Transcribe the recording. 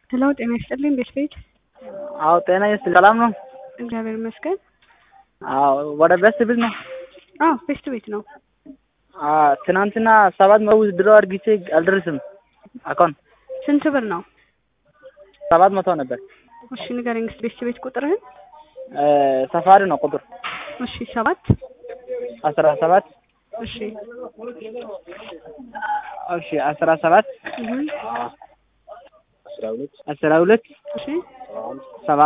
ሄሎ ጤና ይስጥልኝ ቤት ቤት አዎ ጤና ይስጥልኝ። ሰላም ነው? እግዚአብሔር ይመስገን። አዎ ወደ ቤስት ቤት ነው? አዎ ቤስት ቤት ነው። አዎ ትናንትና ሰባት መቶ ድሮ አድርጊቼ አልደርስም አካውንት ስንት ብር ነው? ሰባት መቶ ነበር። እሺ ንገረኝ እስኪ ቤስት ቤት ቁጥርህን። ሰፋሪ ነው ቁጥር እሺ ሰባት አስራ ሰባት እሺ እሺ አስራ ሰባት እህ አስራ ሁለት እሺ ሰባ